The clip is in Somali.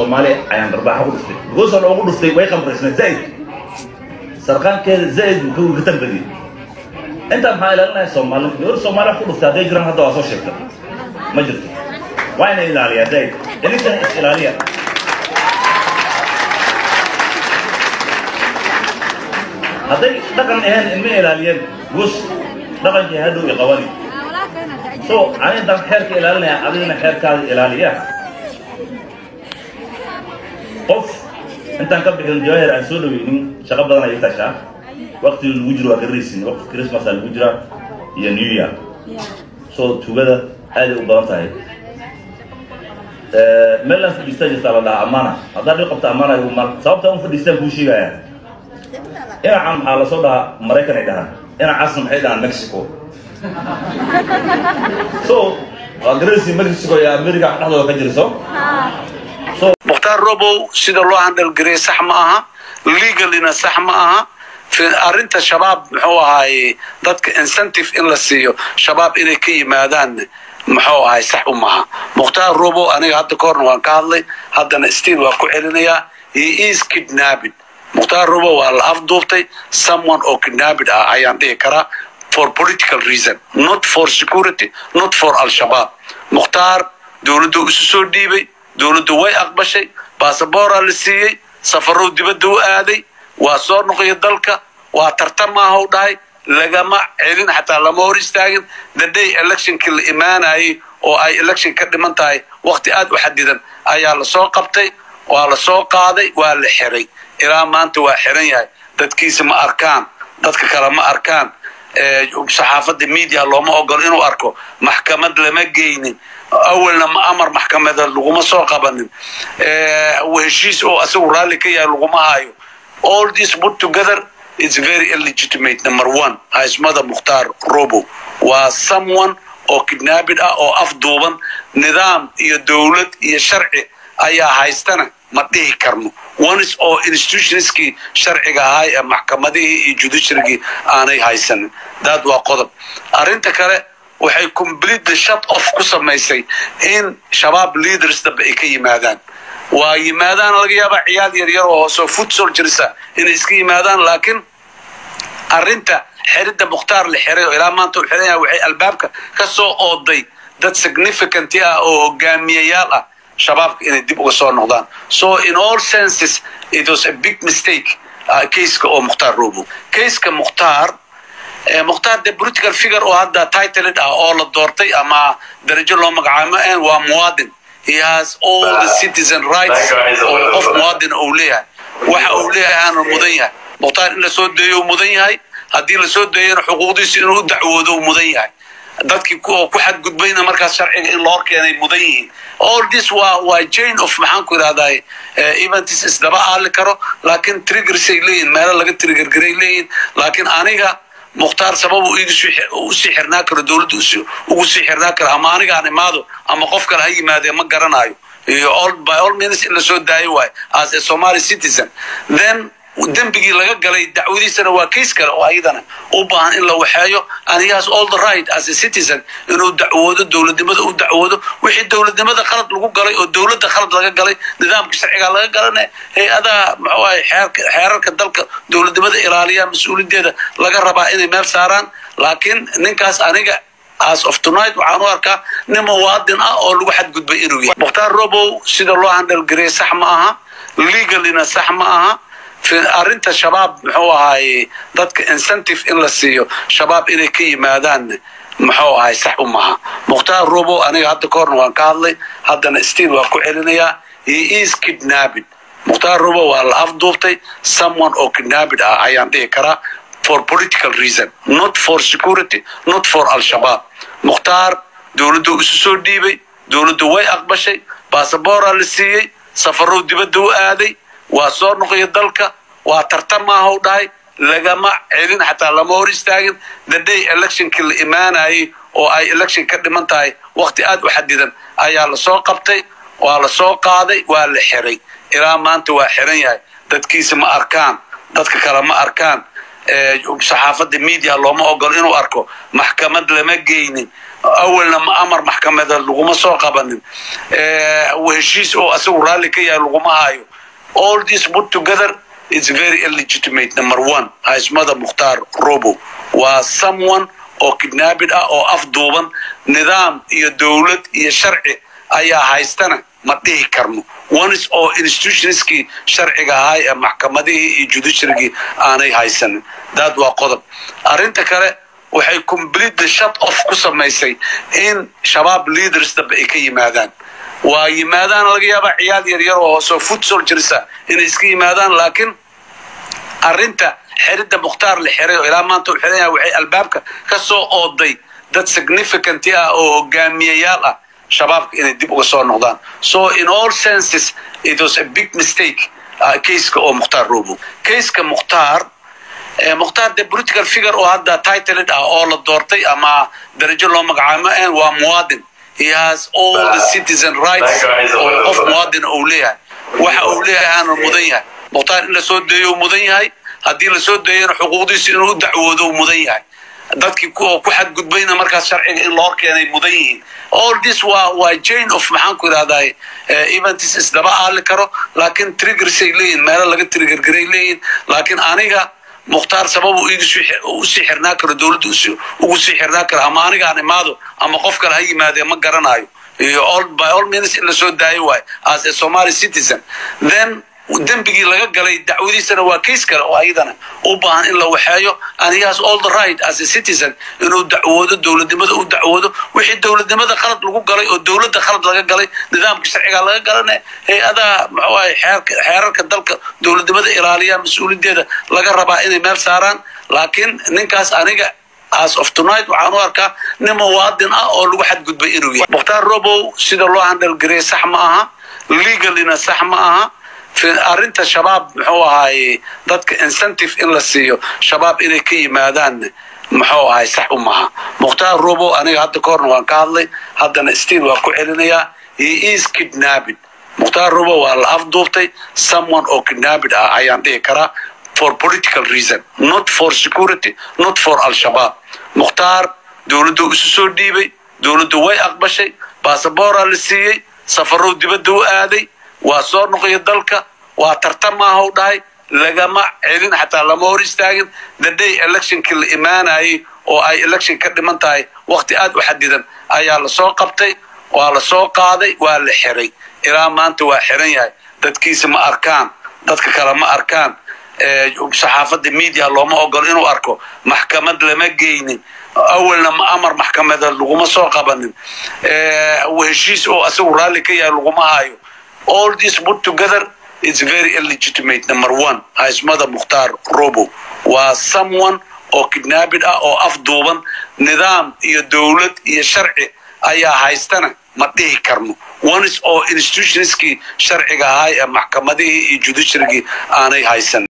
soomaaliya ayaan dharbaaxa ku dhuftay goosoo loogu dhuftay way qamraysnay zaid sarqaankeeda zaid buu ka tambadiyey intaa maxaa ilaalinaya soomaali gabar soomaaliya ku dhuftay hadday jiraan hadda waa soo sheegta ma jirto waa ina ilaaliyaa zaid ininkan is ilaaliya hadday dhaqan ahayn ilma ilaaliyeen gus dhaqankii hadhow i qabani so anidan xeerka ilaalinaya adigana xeerkaada ilaaliya qof intaan ka bixin jawahir aan soo dhaweynin shaqo badan ay tashaa waqtiga lagu jiro waa garaysin waqti christmas aa lagu jiraa iyo new year so tugada aaday u badan tahay meelaan fadhiistaa jirtaa la dhahaa amaana haddaa dhib qabta amaana igu mar sababta un fadhiistaan kuu sheegaya dhinacan maxaa lasoo dhahaa maraykan ay dhahaan dhinacaasna maxay dhahaan mexico so waa garaysin mexico iyo america dhexdooda ka jirso mukhtaar robow sida loo handhalgariyay sax ma aha legalina sax ma aha arrinta shabaab muxuu ahaaye dadka incentive in la siiyo shabaab inay ka yimaadaan muxuu ahay sax u maha mukhtaar robow aniga hadda ka horna waan ka hadlay haddana stiil waan ku celinayaa he is kidnapping mukhtaar robow waa la afduubtay someone oo kidnapping ah ayaan dhihi karaa for political reason not for security not for al-shabaab mukhtaar dowladdu isu soo dhiibay dowladdu way aqbashay basaboora la siiyey safarow dibadda u aaday waa soo noqoya dalka waa tartamaahu dhahay lagama celin xataa lama hor istaagin the day electionkii la imaanayay oo ay election ka dhiman tahay waqti aad u xadidan ayaa lasoo qabtay waa la soo qaaday waa la xiray ilaa maanta waa xiran yahay dadkiisa ma arkaan dadka kale ma arkaan saxaafadda media looma ogolo inuu arko maxkamad lama geynin awalna ma amar maxkamada laguma soo qabanin heshiis oo asagu raalli ka yahay laguma hayo all this put together it's very illegitimate number one haismada mukhtaar robo waa someone oo kidnapping ah oo afduuban nidaam iyo dowlad iyo sharci ayaa haystana ma dhihi karno onis oo institutionskii sharciga ahaa ee maxkamadihii iyo judiciarygii aanay haysanin daad waa qodob arrinta kale waxay completely shut off ku samaysay in shabaab leaders dambe ay ka yimaadaan waa yimaadaan laga yaabaa ciyaal yaryar oo hooseo food soldiersa inay iska yimaadaan laakiin arrinta xiridda mukhtaar la xiray oo ilaa maanta uu xiran yahay waxay albaabka ka soo ooday dad significant ah oo hogaamiyayaal ah shabaabka inay dib uga soo noqdaan so in all senses it was a big mistake caseka oo mukhtaar robo caseka mukhtaar mukhtaar de political figure oo hadda titled ah oo la doortay ama darajo loo magacaabo waa muwaadin he has all the citizen rights oo qof muwaadin uu leeyahay waxa uu leeyahay aanu mudan yahay mukhtaar in lasoo deeyo uu mudan yahay haddii lasoo deeyana xuquuqdiisa inuu u dacwoodo uu mudan yahay dadkii oo ku xadgudbayna markaas sharciga in loo keenay mudan yihiin all this waa waa chain of maxaan ku idhahdaa eventis isdaba aali karo laakiin triggersay leeyihin meelo laga triggergaray leeyihin laakiin aniga mukhtaar sababu usii xirnaa karo dowladda ugu sii xirnaa karo ama anigaan imaado ama qof kale ha yimaadee ma garanayo iyo by all means in lasoo daayo waayo as a somali citizen then dembigii laga galay dacwadiisana waa case kale oo ayadana u baahan in la waxeeyo and he has all the right as a citizen inuu dacwoodo dowladnimada u dacwoodo wixii dowladnimada khalad lagu galay oo dowladda khalad laga galay nidaamka sharciga laga galana hay-adaha muxuu ahay xeerarka dalka dowladnimada ilaaliya mas-uuliyaddeeda laga rabaa inay meel saaraan laakiin ninkaas aniga as of tonight waxaan u arkaa nin muwaadin ah oo lagu xadgudbay inuu yahay mukhtaar robow sida loo handhalgariyay sax ma aha legalina sax ma aha arrinta shabaab muxuu ahaaye dadka incentive in la siiyo shabaab inay ka yimaadaan muxuu ahay sax u maha mukhtaar robo aniga hadda ka horna waan ka hadlay haddana stiil waan ku celinayaa he is kidnapping mukhtaar robo waa la afduubtay someone oo kidnapping ah ayaan dhihi karaa for political reason not for security not for al-shabaab mukhtaar dowladdu isu soo dhiibay dowladdu way aqbashay basaboora la siiyey safarow dibadda u aaday waa soo noqoya dalka waa tartamaahu dhahay lagama celin xataa lama hor istaagin the day electionkii la imaanayay oo ay election ka dhiman tahay waqti aad u xadidan ayaa lasoo qabtay waa la soo qaaday waa la xiray ilaa maanta waa xiran yahay dadkiisa ma arkaan dadka kale ma arkaan saxaafadda media looma ogolo inuu arko maxkamad lama geynin awalna amar maxkamadeed laguma soo qabanin heshiis oo asagu raalli ka yahay laguma hayo all this put together it's very illegitimate number one haysmada mukhtaar robo waa someone oo kidnaabid ah oo afduuban nidaam iyo dowlad iyo sharci ayaa haystana ma dhihi karno onis oo institutionskii sharciga ahaa ee maxkamadihii iyo judiciarygii aanay haysanin daad waa qodob arrinta kale waxay completely shut off ku samaysay in shabaab leaders dambe ay ka yimaadaan waa yimaadaan laga yaabaa ciyaal yaryar oo hooseo foot solgersa inay iska yimaadaan laakiin arrinta xiridda mukhtaar la xiray oo ilaa maanta u xiran yahay waxay albaabka ka soo ooday dad significant ah oo hogaamiyayaal ah shabaabka inay dib uga soo noqdaan so in all senses it was a big mistake kayska oo mukhtaar robo kayska mukhtaar mukhtaar de political figure oo hadda titled ah oo la doortay ama darajo loo magacaamo waa muwaadin he has all the citizen rights oo qof muwaadin uu leeyahay waxa uu leeyahay aanu mudan yahay mukhtaar in la soo deeyo mudan yahay haddii la soo deeyana xuquuqdiisa inuu u dacwoodo mudan yahay dadkii ku xadgudbayna markaas sharciga in loo keenay mudan yihiin all this waa waa jane of maxaan ku idhahdaa eventis isdaba aali karo laakiin triggersay leeyihin meelo laga triggergaray leeyihin laakiin aniga mukhtaar sababu usii xirnaa karo dowladda ugu sii xirnaa karo ama anigaan imaado ama qof kale ha yimaadee ma garanayo iyo by all means in lasoo daayo waayo as a somali citizen then dembigii laga galay dacwadiisana waa kays kale oo ayadana u baahan in la waxeeyo and he has all the right as a citizen inuu dacwoodo dowladnimada u dacwoodo wixii dowladnimada khalad lagu galay oo dowladda khalad laga galay nidaamka sharciga laga galana hay-adaha muxuahay xeerarka dalka dowladnimada ilaaliya mas-uuliyaddeeda laga rabaa inay meel saaraan laakiin ninkaas aniga as of tonight waxaan u arkaa nin muwaadin ah oo lagu xadgudbay inuu yahay mukhtaar robow sida loo handhalgariyay sax ma aha legalina sax ma aha arrinta shabaab muxuu ahaaye dadka incentive in la siiyo shabaab inay ka yimaadaan muxuu ahay sax u maha mukhtaar robo aniga hadda ka horna waan ka hadlay haddana stiil waan ku celinayaa he is kidnapping mukhtaar robo waa la afduubtay someone oo kidnapping ah ayaan dhihi karaa for political reason not for security not for al-shabaab mukhtaar dowladdu isu soo dhiibay dowladdu way aqbashay basaboora la siiyey safarow dibadda u aaday waa soo noqoya dalka waa tartan maaha u dhahay lagama celin xataa lama hor istaagin the day electionkii la imaanayay oo ay election ka dhiman tahay wakti aad u xadidan ayaa lasoo qabtay waa la soo qaaday waa la xiray ilaa maanta waa xiran yahay dadkiisa ma arkaan dadka kale ma arkaan saxaafadda media looma ogolo inuu arko maxkamad lama geynin awalna amar maxkamadeed laguma soo qabanin heshiis oo asagu raalli ka yahay laguma hayo all this put together it's very illegitimate number one haysmada mukhtaar robo waa someone oo kidnaabid ah oo afduuban nidaam iyo dowlad iyo sharci ayaa haystana ma dhihi karno onis oo institutionskii sharciga ahaa ee maxkamadihii iyo judiciarygii aanay haysan